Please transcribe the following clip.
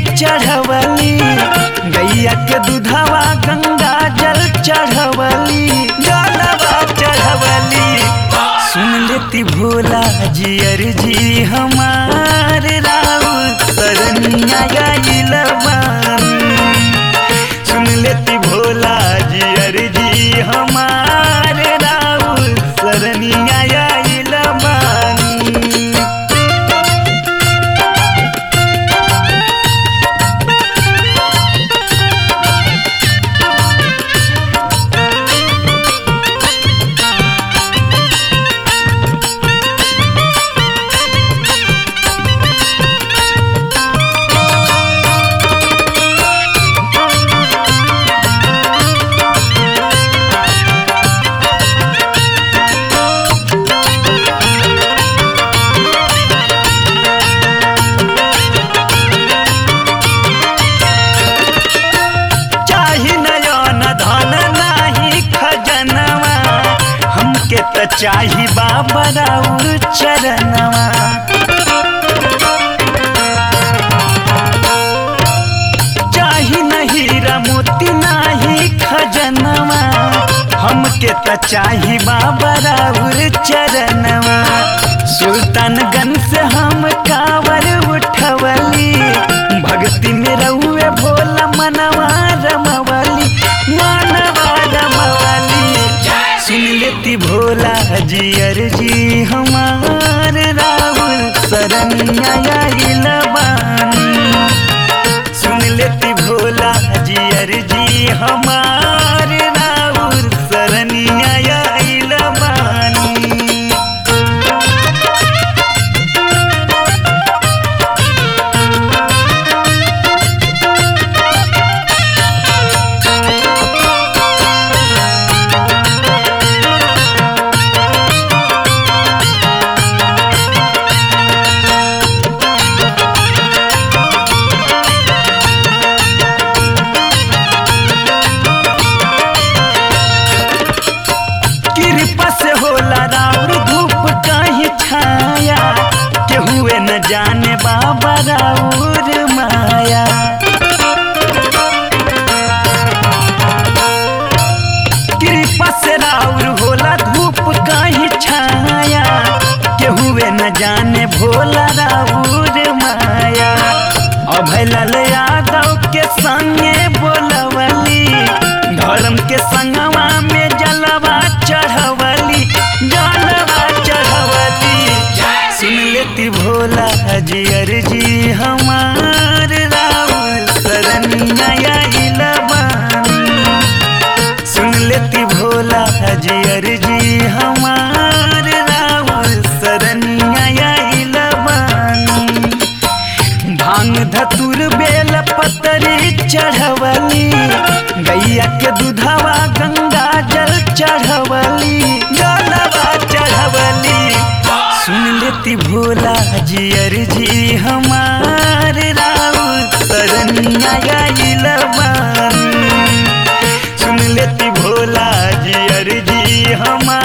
चढ़वली गैया के दूधवा गंगा जल चढ़वली जलवा चढ़वली सुन लेती भोला जी अर्जी हमार राउत सरनिया गइल बानी सुन लेती भोला जी अर्जी हमार राउत सरनिया गइल बानी चाही नयन धन नाही खजनवा हमके त चाही बाबा राउर चरणवा चाही नहीं मोती नाही खजनवा हमके त चाही बाबा राउर चरणवा सुल्तानगंज से हम कावर उठवली भक्ति में रहुए भोला मनवा रमवली मनवा रमवली सुन लेती भोला जी अर्जी हमार राहुल सरनिया आइल बानी सुन लेती भोला जी अर्जी हमार राहुल सरनिया आइल बानी कृपा से होला राउर धूप कहीं छाया केहुए न जाने बाबा राउर माया कृपा से राउर होला धूप कहीं छाया केहुए न जाने भोला राउर माया अभय लाल यादव के संगे बोलवली धर्म के संगवा में जलवा चढ़वली जलवा चढ़वली सुन लेती भोला जी अर्जी हमार राउर सरनिया आइल बानी सुन लेती भोला जी अर्जी हमार राउर सरनिया आइल बानी भांग धतुर बेल पतरी चढ़वली गैया के दूधवा गंगा जल चढ़वली जलवा चढ़वली सुन लेती भोला जी अर्जी हमार राउत सरनिया आइल बानी सुन लेती भोला जी अर्जी हमार